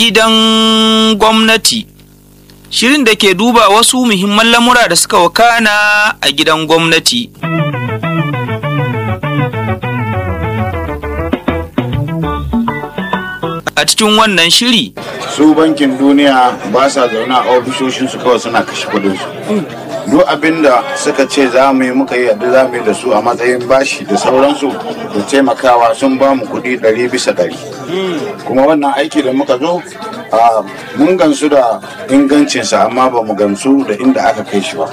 Gidan gwamnati Shirin da ke duba wasu muhimman lamura da suka wakana a gidan gwamnati. A cikin wannan shiri, su bankin duniya ba sa zaune a ofishoshinsu kawai suna kashe kudinsu duk abin da suka ce za mu yi muka yi yadda za mu yi da su a matsayin bashi da sauransu da taimakawa sun ba mu kudi ɗari bisa ɗari kuma wannan aiki da muka zo a mun gansu da ingancinsa amma ba mu gamsu da inda aka kai shi ba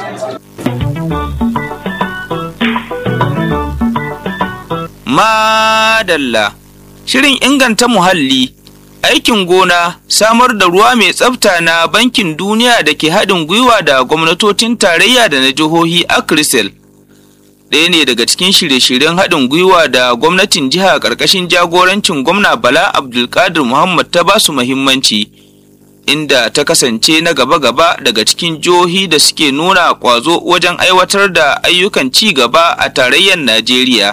madalla. Shirin inganta muhalli, aikin gona, samar da ruwa mai tsafta na bankin duniya da ke haɗin gwiwa da gwamnatocin tarayya da na jihohi Akrisel. Ɗaya ne daga cikin shirye-shiryen haɗin gwiwa da gwamnatin jiha ƙarƙashin jagorancin gwamna Bala Abdulkadir Muhammad ta basu muhimmanci, inda ta kasance na gaba-gaba daga cikin jihohi da suke nuna ƙwazo wajen aiwatar da ayyukan ci gaba a tarayyar Najeriya.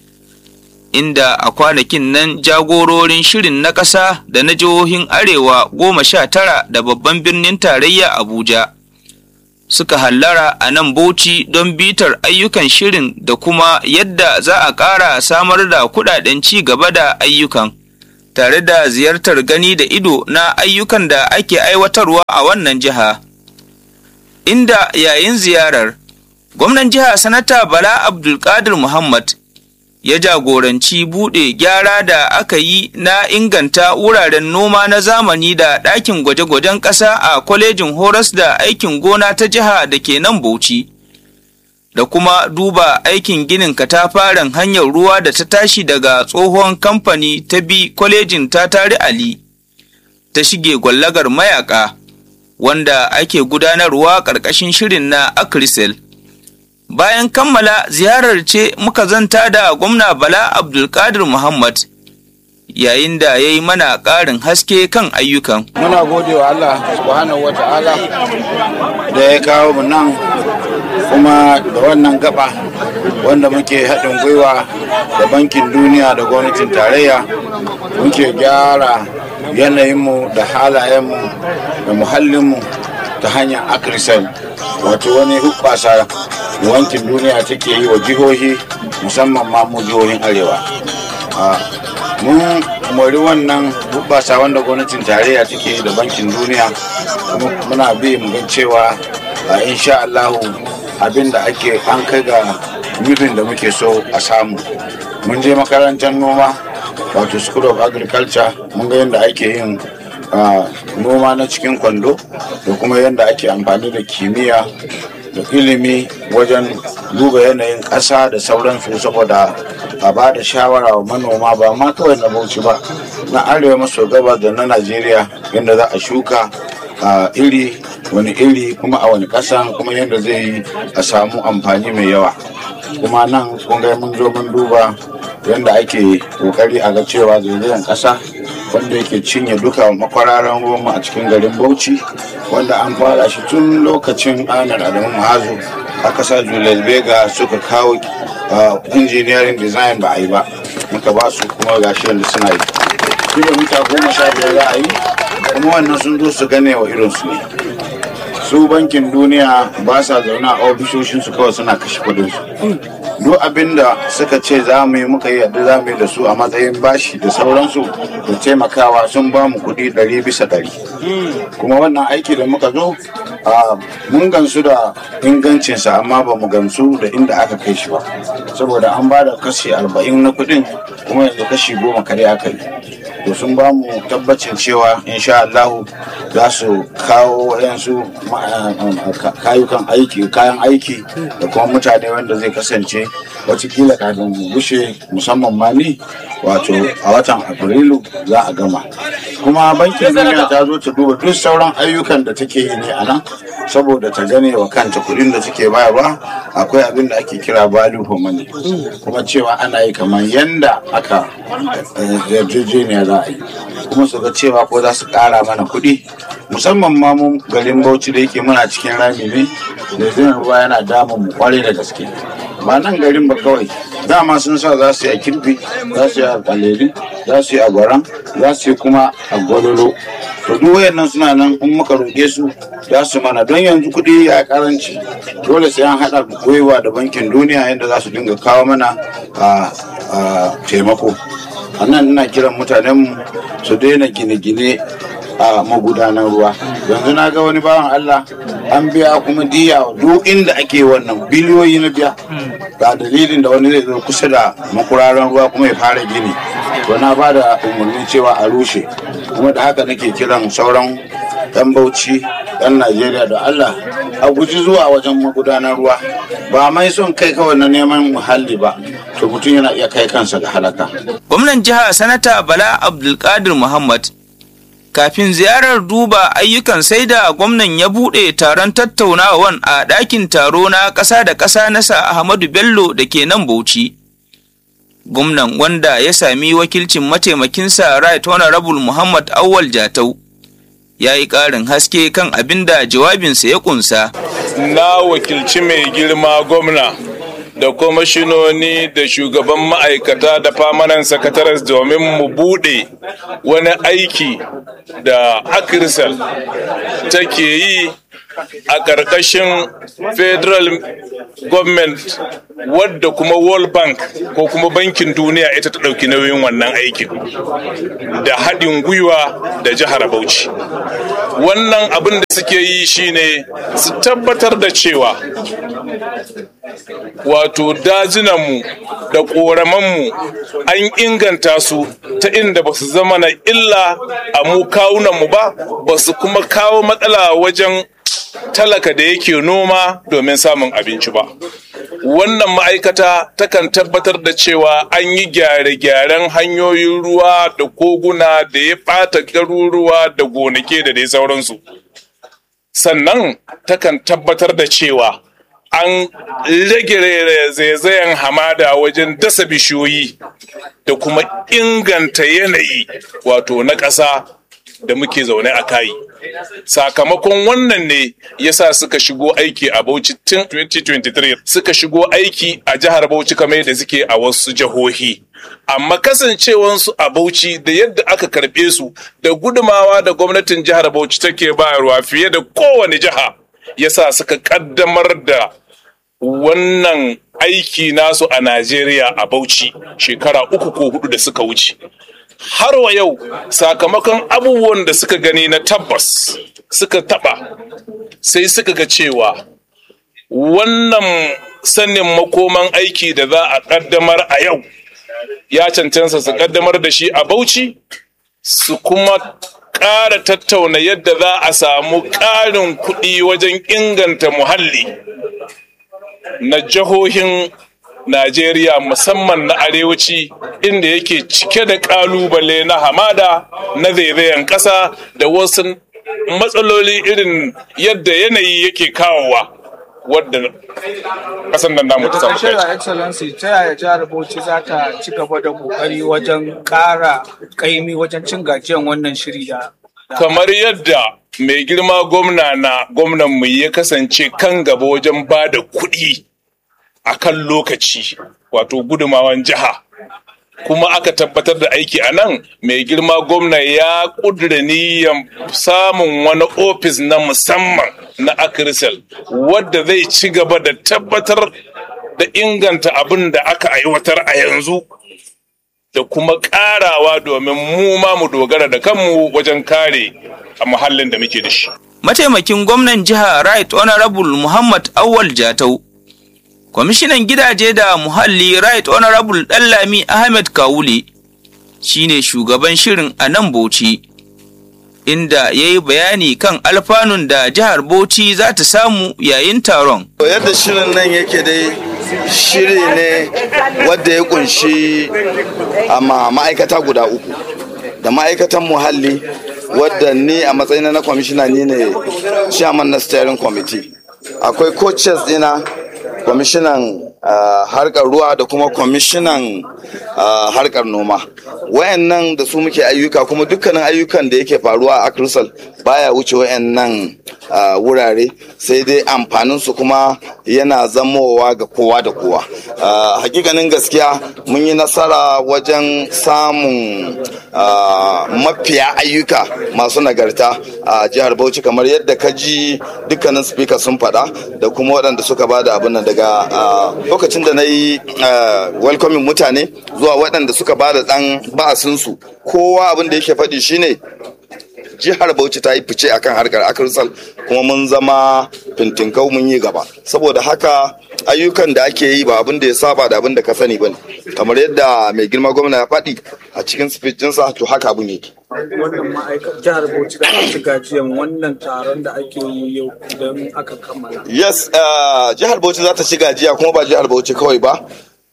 inda a kwanakin nan jagororin shirin na ƙasa da na jihohin arewa goma sha tara da babban birnin tarayya abuja suka hallara a nan bauchi don bitar ayyukan shirin da kuma yadda za a ƙara samar da kuɗaɗen ci gaba da ayyukan tare da ziyartar gani da ido na ayyukan da ake aiwatarwa a wannan jiha inda yayin ziyarar gwamnan jiha sanata bala abdulkadir muhammad ya jagoranci buɗe gyara da aka yi na inganta wuraren noma na zamani da ɗakin gwaje-gwajen ƙasa a kwalejin horas da aikin gona ta jiha da ke nan Bauchi. Da kuma duba aikin ginin katafaren hanyar ruwa da ta tashi daga tsohon kamfani ta bi kwalejin ta tari Ali, ta shige gwallagar mayaka, wanda ake gudanarwa ƙarƙashin shirin na Akrisel. bayan kammala ziyarar ce muka zanta da gwamna bala abdulkadir muhammad yayin da ya yi mana ƙarin haske kan ayyukan muna gode wa allah subhanahu wa ta'ala da ya kawo mu nan kuma da wannan gaba wanda muke haɗin gwiwa da bankin duniya da gwamnatin tarayya muke gyara yanayinmu da halayenmu da muhallinmu ta hanyar akrisal wato wani hubbasa wankin duniya take yi wa jihohi musamman ma mu jihohin arewa mun mori wannan hubbasa wanda gwamnatin tarayya take yi da bankin duniya muna bi mu ga cewa insha Allahu abin da ake an kai ga nufin da muke so a samu mun je makarantar noma wato school of agriculture mun ga yadda ake yin noma na cikin kwando da kuma yadda ake amfani da kimiyya da ilimi wajen duba yanayin ƙasa da sauransu saboda a ba da shawara wa manoma ba ma kawai na bauchi ba na arewa maso gabas da na najeriya yadda za a shuka iri wani iri kuma a wani ƙasa kuma yadda zai yi a samu amfani mai yawa kuma nan kun ga mun zo mun duba yadda ake kokari a ga cewa zaizayen ƙasa wanda yake cinye duka makwararan ruwanmu a cikin garin bauchi wanda an fara shi tun lokacin anar adamu mahazu aka sa julius bega suka kawo engineering design ba a yi ba muka ba su kuma gashi yadda suna yi kilomita goma sha biyar za a yi kuma wannan sun zo su gane wa irinsu ne su bankin duniya ba sa zaune a ofishoshinsu kawai suna kashe kudinsu duk abin da suka ce za mu yi muka yi yadda za mu yi da su a matsayin bashi da sauransu da taimakawa sun ba mu kuɗi ɗari bisa ɗari kuma wannan aiki da muka zo mun gamsu da ingancinsa amma ba mu gamsu da inda aka kai shi ba saboda an ba da kashi arba'in na kuɗin kuma yanzu kashi goma kare aka yi to sun ba mu tabbacin cewa insha Allah za su kawo wayansu kayukan aiki kayan aiki da kuma mutane wanda zai kasance watakila kafin mu gushe musamman ma ni wato a watan afrilu za a gama kuma bankin duniya ta zo ta duba duk sauran ayyukan da take yi ne a nan saboda ta gane wa kanta kuɗin da take bayarwa akwai abin da ake kira value for money kuma cewa ana yi kamar yanda aka yarjejeniya za a yi kuma su ga cewa ko za su ƙara mana kuɗi musamman ma mu garin bauchi da yake muna cikin rami ne da zai ruwa yana damun mu kwarai da gaske ba nan garin ba kawai dama sun sa za su yi a kirfi za su yi a kaleri za su yi a gwaran za su yi kuma a gwalolo to duk wayannan suna nan in muka roƙe su za su mana don yanzu kuɗi ya karanci dole sai an haɗa gwiwa da bankin duniya yadda za su dinga kawo mana a taimako a nan ina kiran mutanenmu su daina gine-gine a magudanar ruwa yanzu na ga wani bawan Allah an biya kuma diya duk inda ake wannan biliyoyi na biya ga dalilin da wani zai zo kusa da makuraren ruwa kuma ya fara gini to na ba da umarni cewa a rushe kuma da haka nake kiran sauran yan bauchi yan najeriya da allah a guji zuwa wajen magudanar ruwa ba mai son kai kawai na neman muhalli ba to mutum yana iya kai kansa ga halaka gwamnan jiha sanata bala abdulkadir muhammad kafin ziyarar duba ayyukan sai da gwamnan ya buɗe taron tattaunawan a ɗakin taro na ƙasa da ƙasa na sa Ahmadu Bello da ke nan Bauchi. Gwamnan wanda ya sami wakilcin mataimakinsa Right Honorable Muhammad Awal Jatau ya yi ƙarin haske kan abin da jawabinsa ya ƙunsa. Na wakilci mai girma gwamna da kwamishinoni da shugaban ma'aikata da famanan sakatares domin mu bude wani aiki da akirsal take yi a ƙarƙashin federal government wadda kuma world bank ko kuma bankin duniya ita ta ɗauki nauyin wannan aikin da haɗin gwiwa da jihar bauchi wannan abin da suke yi shine su tabbatar da cewa wato dajinanmu da ƙoramanmu an inganta su ta inda ba su zama na illa a mu kawunanmu ba ba su kuma kawo matsala wajen talaka da yake noma domin samun abinci ba wannan ma'aikata takan tabbatar da cewa an yi gyare-gyaren hanyoyin ruwa da koguna da ya ɓata garuruwa da gonake da dai sauransu sannan takan tabbatar da cewa an rage zaizayen hamada wajen dasa bishiyoyi da kuma inganta yanayi wato na ƙasa da muke zaune a kayi sakamakon wannan ne yasa suka shigo aiki a Bauchi tun 2023 suka shigo aiki a jihar Bauchi kamar da suke a wasu jihohi amma kasancewansu a Bauchi da yadda aka karɓe su da gudumawa da gwamnatin jihar Bauchi take bayarwa fiye da kowane jiha yasa suka kaddamar da wannan aiki nasu a Najeriya a Bauchi shekara uku ko hudu da suka wuce. Har wa yau sakamakon abubuwan da suka gani na tabbas suka taba sai suka ga cewa wannan sanin makoman aiki da za a kaddamar a yau ya cancanta su kaddamar da shi a Bauchi su kuma ƙara tattauna yadda za a samu ƙarin kuɗi wajen inganta muhalli na jihohin Najeriya musamman na arewaci inda yake cike da ƙalubale na hamada na zaizayen ƙasa da wasu matsaloli irin yadda yanayi yake kawowa wadda ƙasar nan namu ta samu kai. Daga Excellency ta yaya jihar Bauchi za ta ci gaba da ƙoƙari wajen ƙara ƙaimi wajen cin gajiyan wannan shiri da kamar yadda mai girma gwamna na gwamnan mu ya kasance kan gaba wajen ba da kuɗi a kan lokaci wato gudumawan jiha kuma aka tabbatar da aiki a nan mai girma gwamna ya ƙudura niyyar samun wani ofis na musamman na akirisel wadda zai ci gaba da tabbatar da inganta abin da aka aiwatar a yanzu da kuma ƙarawa domin mu ma mu dogara da kanmu wajen kare a muhallin da muke da shi. Mataimakin gwamnan jiha Right Honorable Muhammad Awal Jatau, kwamishinan gidaje da muhalli Right Honorable Ɗanlami Ahmed Kawule shine shugaban shirin a nan Bauchi, inda ya yi bayani kan alfanun da jihar Bauchi za ta samu yayin taron. Yadda shirin nan yake dai shiri ne wadda ya kunshi amma ma'aikata guda uku da ma'aikatan muhalli wadda ni a matsayin na kwamishina ni ne chairman na steering committee akwai coaches dina kwamishinan harkar ruwa da kuma kwamishinan harkar noma wayannan da su muke ayyuka kuma dukkanin ayyukan da yake faruwa a akrisal baya wuce wayannan wurare sai dai amfanin su kuma yana zamowa ga kowa da kowa hakikanin gaskiya mun yi nasara wajen samun mafiya ayyuka masu nagarta a jihar bauchi kamar yadda ka ji dukkanin speaker sun faɗa da kuma waɗanda suka ba da abin nan daga lokacin da na yi welcoming mutane zuwa waɗanda suka ba da ɗan ba'asinsu kowa abin da yake faɗi shine jihar bauchi ta yi fice akan harkar akirsal kuma mun zama fintinkau mun yi gaba saboda haka ayyukan da ake yi ba abin da ya saba da abin da ka sani bane kamar yadda mai girma gwamna ya faɗi a cikin sa to haka abin yake wannan ma'aikatar jihar bauchi da aka ci gajiyan wannan taron da ake yi yau idan aka kammala yes jihar bauchi za ta ci gajiya kuma ba jihar bauchi kawai ba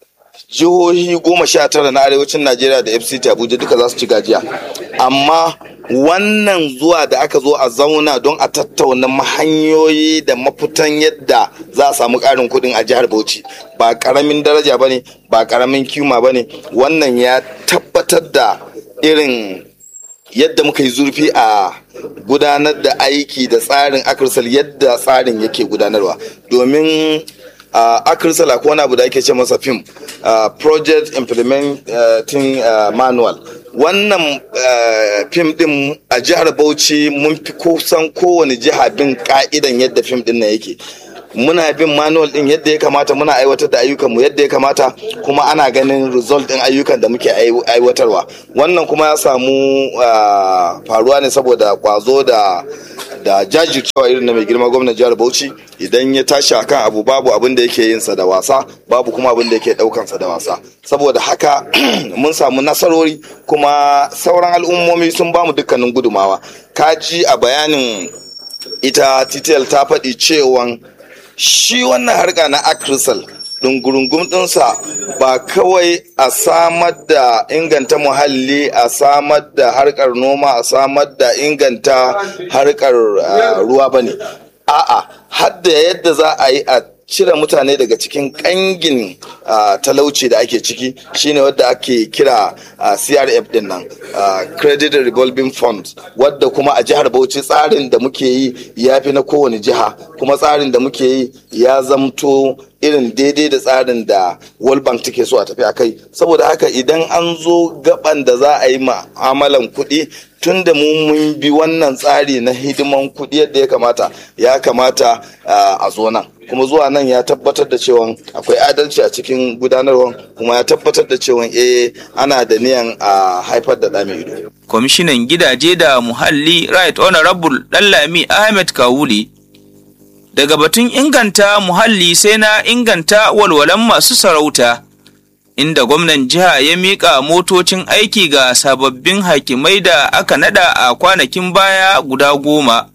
jihohi goma sha tara na arewacin najeriya da fct abuja duka za su ci gajiya amma wannan zuwa da aka zo a zauna don a tattauna hanyoyi da mafitan yadda za a samu ƙarin kuɗin a jihar bauchi ba ƙaramin daraja ba ne ba ƙaramin kima ba ne wannan ya tabbatar da irin yadda muka yi zurfi a gudanar da aiki da tsarin akirsal yadda tsarin yake gudanarwa domin a akirsal akwai wani abu da ake ce masa fim project implementing manual wannan fim din a jihar bauchi mun fi kusan kowane jiha bin ka'idan yadda fim din nan yake muna bin manual din yadda ya kamata muna aiwatar da ayyukanmu yadda ya kamata kuma ana ganin result din ayyukan da muke aiwatarwa wannan kuma ya samu faruwa ne saboda kwazo da da jajircewa irin na mai girma gwamnan jihar Bauchi idan ya tashi akan abu babu abin da yake yin sa da wasa babu kuma abin da yake daukan sa da wasa saboda haka mun samu nasarori kuma sauran al'ummomi sun bamu dukkanin gudumawa kaji a bayanin ita titel ta faɗi cewan shi wannan harka na akrisal dungurungun ɗinsa ba kawai a samar da inganta muhalli a samar da harkar noma a samar da inganta harkar ruwa ba ne a'a hadda yadda za a yi a cire mutane daga cikin kangin talauci da ake ciki shine wadda ake kira crf din nan credit revolving fund wadda kuma a jihar bauchi tsarin da muke yi ya fi na kowane jiha kuma tsarin da muke yi ya zamto irin daidai da tsarin da world bank take so a tafi a kai saboda haka idan an zo gaban da za a yi ma'amalan kuɗi tun da mu mun bi wannan tsari na hidiman kuɗi yadda ya kamata ya kamata a zo nan kuma zuwa nan ya tabbatar da cewa akwai adalci a cikin gudanarwa kuma ya tabbatar da cewa eh ana da niyan a haifar da ɗame ido. Kwamishinan gidaje da muhalli Right Honorable Dallami Ahmed Kawuli daga batun inganta muhalli sai na inganta walwalan masu sarauta inda gwamnan jiha ya miƙa motocin aiki ga sababbin hakimai da aka nada a kwanakin baya guda goma.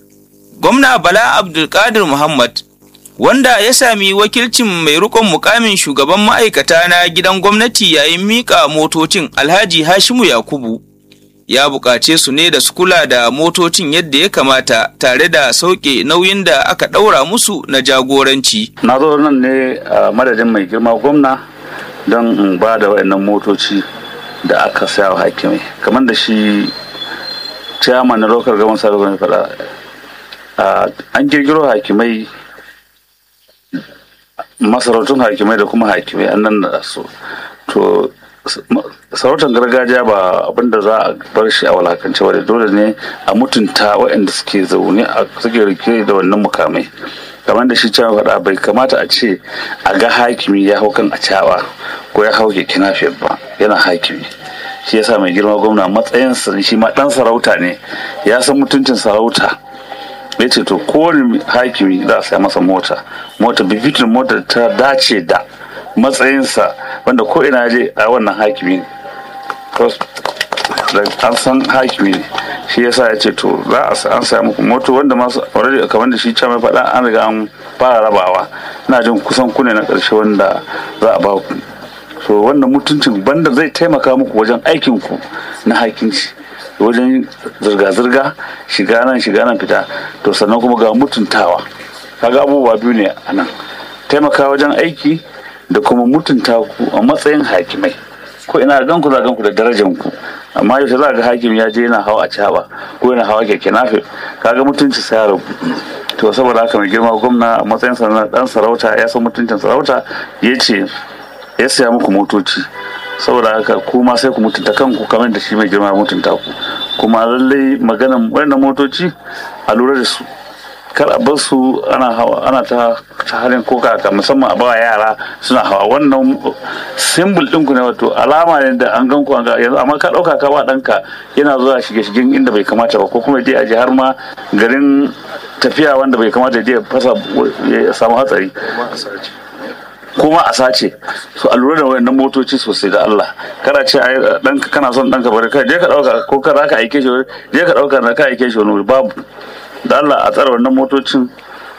Gwamna Bala Abdulkadir Muhammad wanda ya sami wakilcin mai rikon mukamin shugaban ma'aikata na gidan gwamnati yayin miƙa motocin Alhaji Hashimu Yakubu. ya buƙace su ne da su kula da motocin yadda ya kamata tare da sauke nauyin da aka ɗaura musu na jagoranci. Na zo nan ne a madadin mai girma gwamna don in ba da waɗannan motoci da aka saya wa hakimai kamar da shi chairman na local government service mai faɗa an girgiro hakimai masarautun hakimai da kuma hakimai an nan da su to sarautar gargajiya ba abinda za a bar shi a walakance ba dole ne a mutunta waɗanda suke zaune a suke rike da wannan mukamai kamar da shi cewa faɗa bai kamata a ce a ga hakimi ya hau kan a cawa ko ya hau keke nafiyar ba yana hakimi shi yasa mai girma gwamna matsayinsa shi ma ɗan sarauta ne ya san mutuncin sarauta ya ce to kowane hakimi za a saya masa mota mota bifitin mota ta dace da matsayinsa wanda ko ina je a wannan hakimi an san hakimi ne shi yasa ya ce to za a an saya muku moto wanda masu already kamar da shi can mai faɗa an riga an fara rabawa ina jin kusan kune na ƙarshe wanda za a ba ku so wannan mutuncin banda zai taimaka muku wajen aikin ku na hakinci wajen zirga-zirga shiga nan shiga nan fita to sannan kuma ga mutuntawa kaga abubuwa biyu ne a nan taimaka wajen aiki da kuma mutunta ku a matsayin hakimai ko ina gan ku za gan ku da darajar ku amma yaushe za ga hakim ya je yana hawa a caba ko yana hawa keke nafe kaga mutunci sai ya rabu to saboda haka mai girma gwamna a matsayin sa na dan sarauta ya san mutuncin sarauta ya ce ya siya muku motoci saboda haka kuma sai ku mutunta kanku kamar da shi mai girma mutunta ku kuma lallai maganan wannan motoci a lura da su kar a bar su ana hawa ana ta ta halin koka ka musamman a bawa yara suna hawa wannan simbol din ku ne wato alama ne da an gan ku an ga yanzu amma ka dauka ka ba danka yana zuwa shige shigen inda bai kamata ba ko kuma je a je har ma garin tafiya wanda bai kamata je fasa ya samu hatsari kuma a sace su a lura da wayannan motoci sosai da Allah kada ce ai danka kana son danka bari kai je ka dauka ko ka ka aike shi je ka dauka na ka aike shi wani babu da Allah a tsara wannan motocin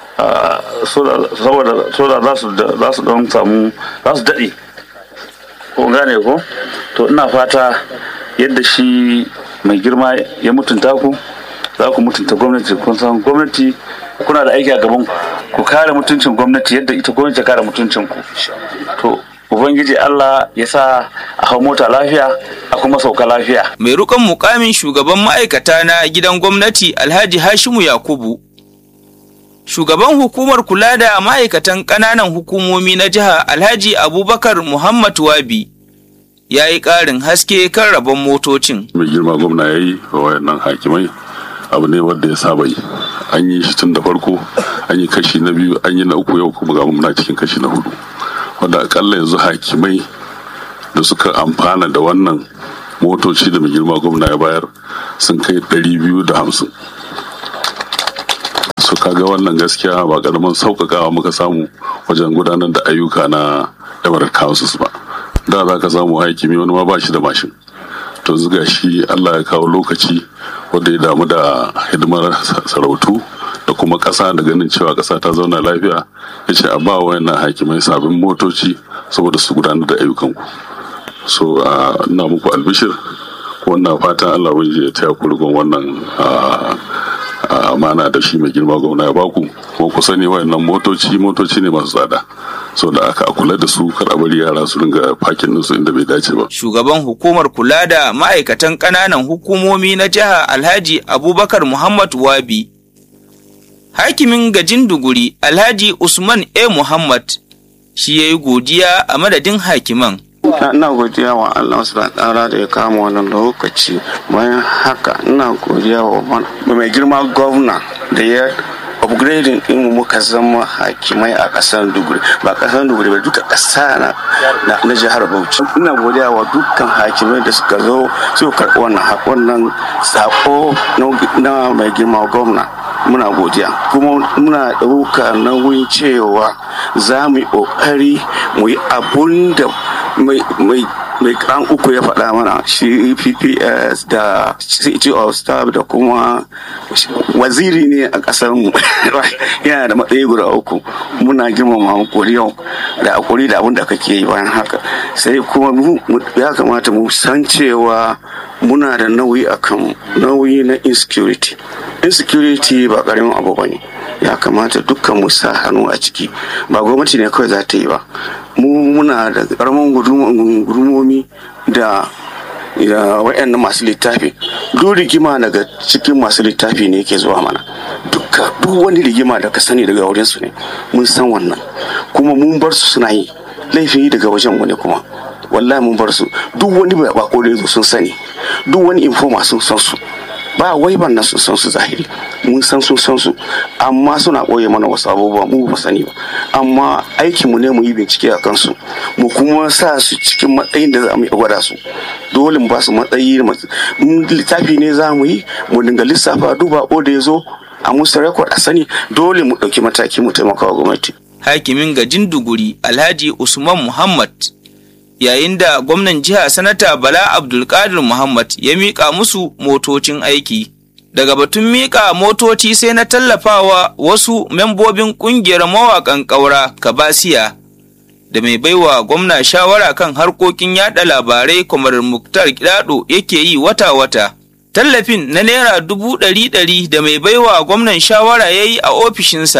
saboda za su za su don samu za su daɗe ko gane ko to ina fata yadda shi mai girma ya mutunta ku za ku mutunta gwamnati kun san gwamnati kuna da aiki a gaban ku kare mutuncin gwamnati yadda ita gwamnati ta kare mutuncin ku to ubangiji Allah ya sa a hau mota lafiya a kuma sauka lafiya mai rukan mukamin shugaban ma'aikata na gidan gwamnati alhaji hashimu yakubu shugaban hukumar kula da ma'aikatan ƙananan hukumomi na jiha alhaji abubakar muhammad wabi ya yi ƙarin haske kan rabon motocin mai girma gwamna ya yi wa wayannan hakimai abu ne wanda ya saba yi an yi shi tun da farko an yi kashi na biyu an yi na uku yau kuma ga muna cikin kashi na hudu wanda akalla yanzu hakimai da suka amfana da wannan motoci da mai girma gwamna ya bayar sun kai ɗari biyu da hamsin su kaga wannan gaskiya ba karamin sauƙaƙawa muka samu wajen gudanar da ayyuka na emirate councils ba da za ka samu hakimi wani ma ba shi da mashin to zuga shi allah ya kawo lokaci wanda ya damu da hidimar sarautu da kuma ƙasa da ganin cewa ƙasa ta zauna lafiya ya ce a ba wayannan hakimai sabbin motoci saboda su gudanar da ayyukanku so ina muku albishir wannan fatan allah wani ya taya ku wannan amana da shi mai girma gwamna ya baku kuma ku sani wayannan motoci motoci ne masu tsada so da aka kula da su kar a bari yara su ringa fakin su inda bai dace ba shugaban hukumar kula da ma'aikatan ƙananan hukumomi na jiha alhaji abubakar muhammad wabi hakimin gajin duguri alhaji usman a muhammad shi ya yi godiya a madadin hakiman ina godiya wa Allah su da ya kama wannan lokaci bayan haka ina godiya wa mai girma gwamna da ya upgrading din mu muka zama hakimai a kasar duguri ba kasar duguri ba duka kasa na na jihar bauchi ina godiya wa dukkan hakimai da suka zo suka karɓi wannan wannan sako na mai girma gwamna muna godiya kuma muna ɗauka nauyin cewa za mu yi ƙoƙari mu yi abun da mai mai kan uku ya faɗa mana shi pps da city of staff da kuma waziri ne a ƙasar mu yana da matsayi guda uku muna girmama hakuri yau da hakuri da abin da kake yi bayan haka sai kuma ya kamata mu san cewa muna da nauyi akan nauyi na insecurity insecurity ba ƙaramin abu ba ne ya kamata dukkan mu sa hannu a ciki ba gwamnati ne kawai za ta yi ba mu muna da karamin gudumomi da waɗannan masu littafi duk rigima daga cikin masu littafi ne ke zuwa mana dukka duk wani rigima da ka sani daga wurinsu ne mun san wannan kuma mun bar su suna yi laifin yi daga wajen wani kuma wallahi mun bar su duk wani bako da sun sani duk wani informa sun san su ba wai ban na sun san su zahiri mun san sun san su amma suna ɓoye mana wasu abubuwa mu ba sani ba amma aikinmu ne mu yi bincike a kansu mu kuma sa su cikin matsayin da za mu gwada su dole mu ba su matsayi littafi ne za mu yi mu dinga lissafa duba ko da ya zo a musu rekod a sani dole mu ɗauki mataki mu taimaka wa gwamnati. hakimin gajin duguri alhaji usman muhammad yayin da gwamnan jiha sanata bala abdulkadir muhammad ya miƙa musu motocin aiki daga batun miƙa motoci sai na tallafawa wasu membobin ƙungiyar mawaƙan ƙaura kabasiya da mai baiwa gwamna shawara kan harkokin yada labarai kamar muktar kidado yake yi wata-wata tallafin na naira dubu ɗari ɗari da mai baiwa gwamnan shawara ya yi a ofishinsa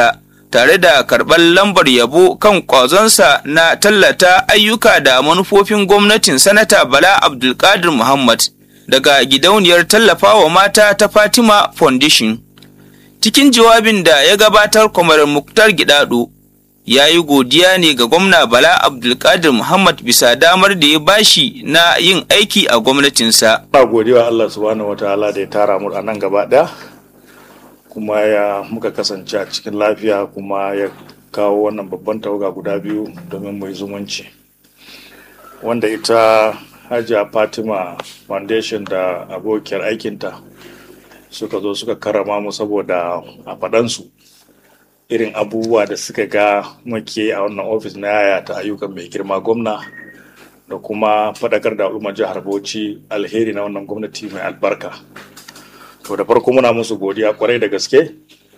tare da karɓar lambar yabo kan ƙwazonsa na tallata ayyuka da manufofin gwamnatin sanata Bala Abdulkadir Muhammad daga gidauniyar tallafawa mata ta Fatima Foundation. Cikin jawabin da ya gabatar kwamar Muktar Gidado ya yi godiya ne ga gwamna Bala Abdulkadir Muhammad bisa damar da ya bashi na yin aiki a gwamnatinsa. Ina godiya Allah subhanahu wataala da ya tara mu a nan gaba ɗaya kuma ya muka kasance a cikin lafiya kuma ya kawo wannan babban tawaga guda biyu domin mu yi zumunci. Wanda ita Hajiya Fatima Foundation da abokiyar aikinta suka zo suka karama mu saboda a faɗansu. irin abubuwa da suka ga muke a wannan ofis na yaya ta ayyukan mai girma gwamna da kuma faɗakar da al'ummar jihar Bauchi alheri na wannan gwamnati mai albarka. To da farko muna musu godiya kwarai da gaske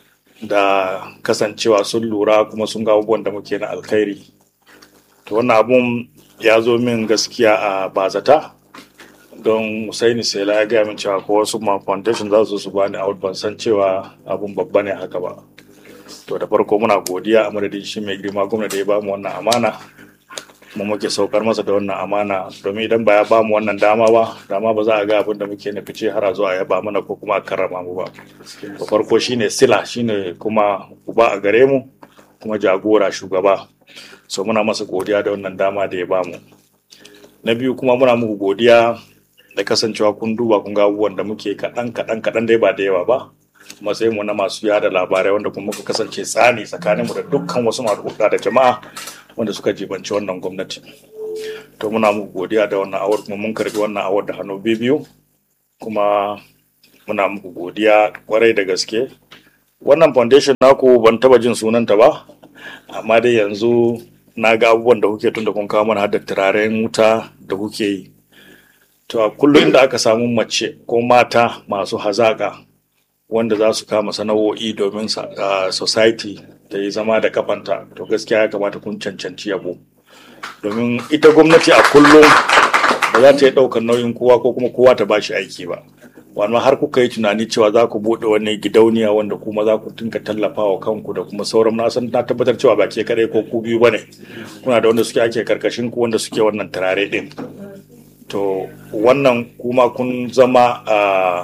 da kasancewa sun lura kuma sun ga abubuwan da muke na alkhairi. To wannan abun ya zo min gaskiya a bazata don Musaini Sela ya gaya min cewa ko wasu ma foundation za su su bani out ban san cewa abun babba ne haka ba. to da farko muna godiya a madadin shi mai girma gwamna da ya bamu wannan amana kuma muke saukar masa da wannan amana domin idan ba ya bamu wannan dama ba dama ba za a ga abin da muke na fice har a zo a yaba mana ko kuma a karrama mu ba da farko shine sila shine kuma uba a gare mu kuma jagora shugaba so muna masa godiya da wannan dama da ya bamu na biyu kuma muna muku godiya da kasancewa kun duba kun ga abubuwan da muke kaɗan kaɗan kaɗan dai ba da yawa ba matsayin mu na masu yada labarai wanda kuma muka kasance tsani tsakanin mu da dukkan wasu masu da jama'a wanda suka jibanci wannan gwamnati to muna muku godiya da wannan awar kuma mun karbi wannan awar da hannu biyu kuma muna muku godiya kwarai da gaske wannan foundation naku ban taba jin sunanta ba amma dai yanzu na ga abubuwan da kuke tun da kun kawo mana hada turaren wuta da kuke yi to a kullum da aka samu mace ko mata masu hazaka wanda za su kama sana'o'i domin society ta yi zama da kafanta to gaskiya ya kamata kun cancanci yabo domin ita gwamnati a kullum ba za ta yi ɗaukar nauyin kowa ko kuma kowa ta bashi aiki ba wani har kuka yi tunani cewa za ku buɗe wani gidauniya wanda kuma za ku dinka tallafa wa kanku da kuma sauran na san na tabbatar cewa ba ke kadai ko ku biyu bane kuna da wanda suke ake karkashin ku wanda suke wannan turare din to wannan kuma kun zama a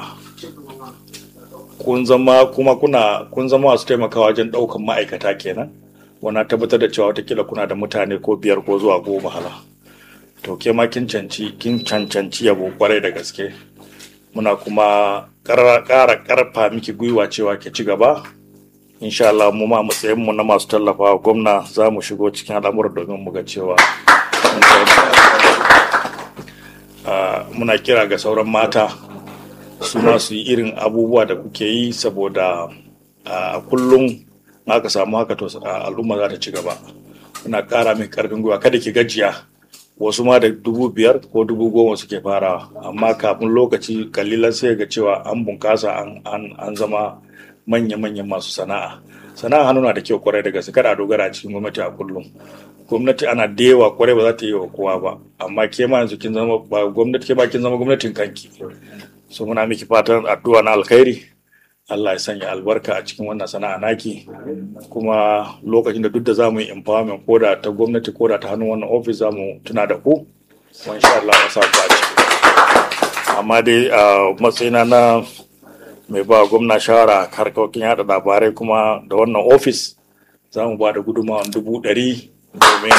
kun zama kuma kuna kun zama masu taimakawa wajen ɗaukan ma'aikata kenan wana tabbatar da cewa watakila kuna da mutane ko biyar ko zuwa goma hala to ke ma kin canci kin cancanci yabo kwarai da gaske muna kuma ƙara ƙarfa miki gwiwa cewa ke ci gaba insha Allah mu ma matsayin mu na masu tallafawa gwamna za mu shigo cikin al'amuran domin mu ga cewa muna kira ga sauran mata su ma su yi irin abubuwa da kuke yi saboda a kullum aka samu haka to al'umma za ta ci gaba muna ƙara mai ƙarfin gwiwa kada ki gajiya wasu ma da dubu biyar ko dubu goma suke farawa amma kafin lokaci kalilan sai ga cewa an bunkasa an zama manya-manyan masu sana'a sana'a hannu na da kyau kwarai da gaske kada a dogara a cikin gwamnati a kullum gwamnati ana da yawa kwarai ba za ta yi wa kowa ba amma ke ma yanzu kin zama ba gwamnati ke ba kin zama gwamnatin kanki so muna miki fatan addu'a na alkhairi Allah ya sanya albarka a cikin wannan sana'a naki kuma lokacin da duk da zamu yi empowerment ko da ta gwamnati ko da ta hannun wannan office zamu tuna da ku wa insha Allah ya sa ku a ciki amma dai a matsayina na mai ba gwamna shawara harkokin yada labarai kuma da wannan office za mu ba da gudunmawa dubu ɗari domin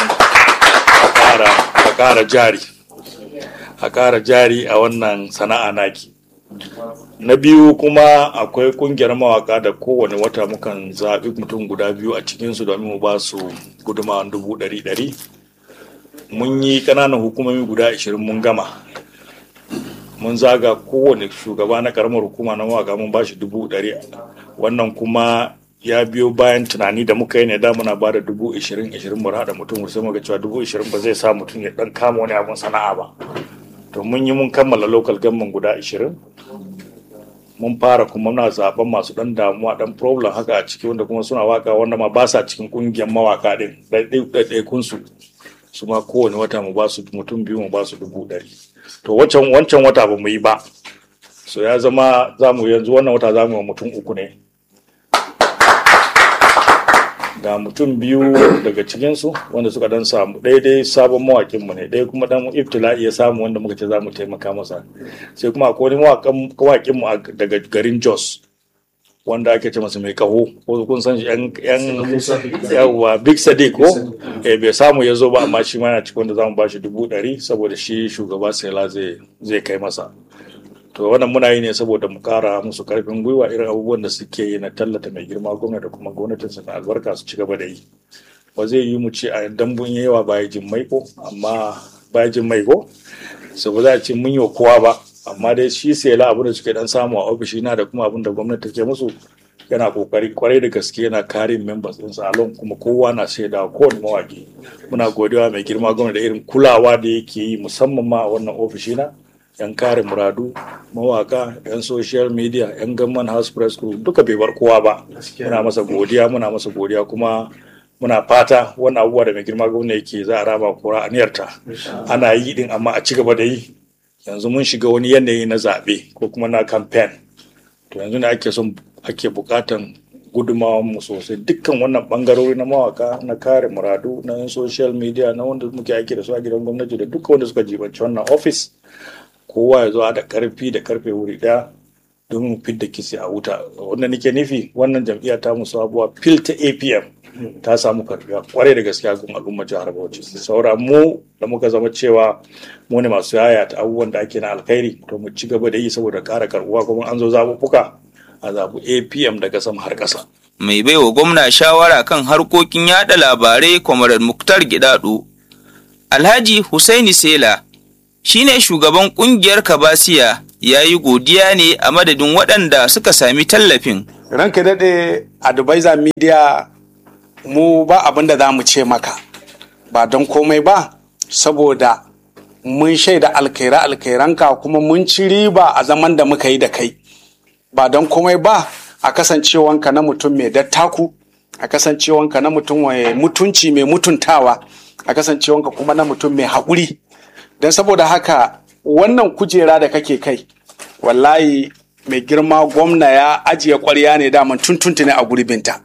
a ƙara jari a ƙara jari a wannan sana'a naki na biyu kuma akwai kungiyar mawaka da kowane wata mukan zaɓi mutum guda biyu a cikinsu domin mu ba su gudumawan dubu ɗari ɗari mun yi ƙananan hukumomi guda ashirin mun gama mun zaga kowane shugaba na ƙaramar hukuma na mawaka mun ba shi dubu ɗari wannan kuma ya biyo bayan tunani da muka yi ne da muna ba da dubu ishirin ishirin mu haɗa mutum sai muka cewa dubu ishirin ba zai sa mutum ya ɗan kama wani abun sana'a ba to mun yi mun kammala local government guda ishirin mun fara kuma muna zaben masu dan damuwa dan problem haka a ciki wanda kuma suna waka wanda ma ba sa cikin kungiyar mawaka din ɗaiɗaikun su su ma kowane wata mu ba su mutum biyu mu ba su dubu ɗari to wancan wancan wata ba mu yi ba so ya zama za mu yanzu wannan wata za mu yi mutum uku ne ga mutum biyu daga cikinsu wanda suka dan samu daidai sabon mawakinmu ne ɗaya kuma dan iftila'i ya samu wanda muka ce za mu taimaka masa sai kuma akwai wani mawakinmu daga garin jos wanda ake ce masa mai kaho ko kun san yan yan yawa big sadiq ko eh bai samu ya zo ba amma shi ma yana cikin wanda zamu bashi dubu ɗari saboda shi shugaba sela zai zai kai masa to wannan muna yi ne saboda mu kara musu karfin gwiwa irin abubuwan da suke yi na tallata mai girma gwamnati da kuma gwamnatin sa albarka su ci gaba da yi ba zai yi mu ce a dambun yawa baya jin maiko amma baya jin maiko so ba za a ce mun yi wa kowa ba amma dai shi sai la abu da suke dan samu a ofishi na da kuma abin da gwamnati take musu yana kokari kwarai da gaske yana kare members din salon kuma kowa na shaida kowane mawaki muna godiya mai girma gwamnati da irin kulawa da yake yi musamman ma a wannan ofishi na yan kare muradu mawaka yan social media yan gamman house press group duka bai bar kowa ba muna masa godiya muna masa godiya kuma muna fata wannan abubuwa da mai girma gwamnati yake za a raba kura aniyarta ana yi din amma a ci gaba da yi yanzu mun shiga wani yanayi na zaɓe ko kuma na campaign to yanzu ne ake son ake buƙatan gudunmawar mu sosai dukkan wannan bangarori na mawaka na kare muradu na social media na wanda muke aiki da su a gidan gwamnati da dukkan wanda suka jibanci wannan office kowa ya zo da karfi da karfe wuri daya domin fidda kisi a wuta wanda nake nufi wannan jam'iyya ta musu abuwa fil ta apm ta samu karfiya kwarai da gaskiya gun al'ummar jihar bauchi saura mu da muka zama cewa mu ne masu yaya ta abubuwan da ake na alkhairi to mu ci gaba da yi saboda kara karbuwa kuma an zo zaɓuɓɓuka a zaɓu apm daga sama har ƙasa. mai baiwa gwamna shawara kan harkokin yada labarai kwamarar muktar gidado alhaji husaini sela shine shugaban kungiyar kabasiya ya yi godiya ne a madadin waɗanda suka sami tallafin ranka daɗe advisor media mu ba abin da za mu ce maka ba don komai ba saboda mun shaida alkaira alkairanka kuma mun ci riba a zaman da muka yi da kai ba don komai ba a kasancewanka na mutum mai dattaku a kasancewanka na mutum mai mutunci mai mutuntawa a kasancewanka kuma na mutum mai haƙuri don saboda haka wannan kujera da kake kai wallahi mai girma gwamna ya ajiye ƙwarya ne daman tuntuntune a gurbinta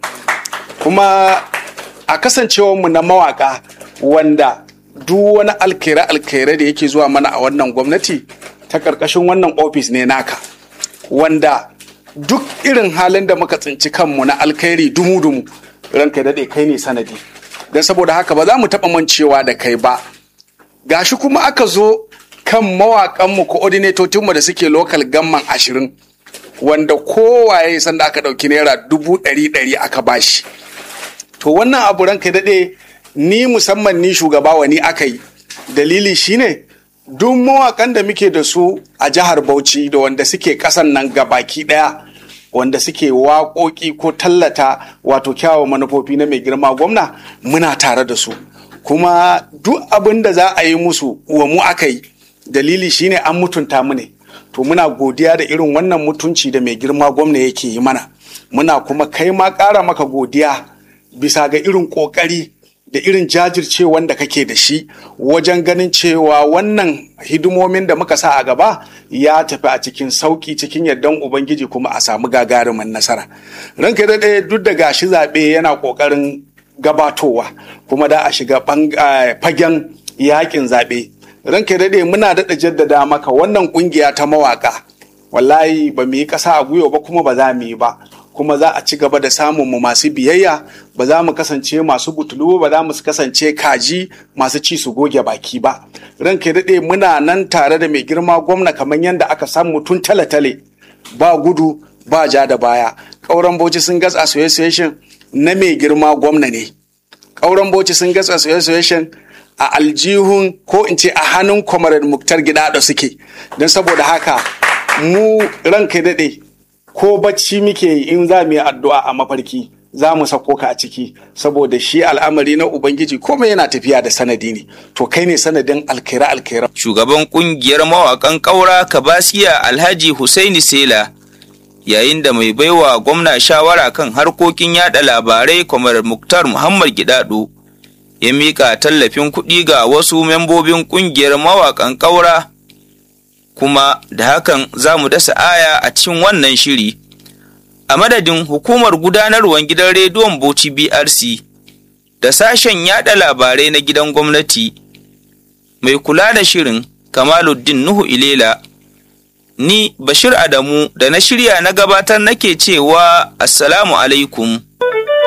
kuma a kasancewarmu na mawaka wanda duk wani alkere alkere da yake zuwa mana a wannan gwamnati ta ƙarƙashin wannan ofis ne naka wanda duk irin halin da muka tsinci kanmu na alkhairi dumu-dumu ranka daɗe kai ne sanadi don saboda haka ba za mu taɓa mancewa da kai ba gashi kuma aka zo kan mawaƙanmu coordinatocinmu da suke lokal gamman ashirin wanda kowaye sanda aka ɗauki naira dubu ɗari ɗari aka bashi to wannan abu ranka daɗe ni musamman ni shugaba wa ni aka yi dalili shine duk mawakan da muke da su a jihar bauchi da wanda suke ƙasan nan gabaki ɗaya wanda suke waƙoƙi ko tallata wato kyawawan manufofi na mai girma gwamna muna tare da su kuma duk abin da za a yi musu wa mu aka yi dalili shine an mutunta mu ne to muna godiya da irin wannan mutunci da mai girma gwamna yake yi mana muna kuma kai ma ƙara maka godiya bisa ga irin ƙoƙari da irin jajircewan da kake da shi wajen ganin cewa wannan hidimomin da muka sa a gaba ya tafi a cikin sauƙi cikin yardan ubangiji kuma a samu gagarumin nasara ranka da ɗaya duk da gashi zaɓe yana ƙoƙarin gabatowa kuma da a shiga fagen yakin zaɓe ranka daɗe muna daɗa jaddada maka wannan ƙungiya ta mawaƙa wallahi ba mu yi ƙasa a gwiwa ba kuma ba za mu yi ba kuma za a ci gaba da samun mu masu biyayya ba za mu kasance masu butulu ba za mu kasance kaji masu ci su goge baki ba ranka daɗe muna nan tare da mai girma gwamna kamar yadda aka samu tun tale-tale ba gudu ba ja da baya ƙauren bauchi sun gas association na mai girma gwamna ne ƙauren bauchi sun gas association a aljihun ko in ce a hannun kwamarar muktar gida da suke don saboda haka mu ranka daɗe ko bacci muke yi in za mu yi addu'a a mafarki za mu sako ka a ciki saboda shi al'amari na ubangiji komai yana tafiya da sanadi ne to kai ne sanadin alkaira alkaira shugaban kungiyar mawakan ƙaura kabasiya alhaji husaini sela yayin da mai baiwa gwamna shawara kan harkokin yada labarai kwamar muktar muhammad gidado ya mika tallafin kuɗi ga wasu membobin kungiyar mawakan ƙaura kuma da hakan za mu dasa aya a cikin wannan shiri a madadin hukumar gudanarwar gidan rediyon Bauchi BRC da sashen yada labarai na gidan gwamnati mai kula da shirin Kamaluddin Nuhu Ilela ni Bashir Adamu da na shirya na gabatar nake cewa Assalamu alaikum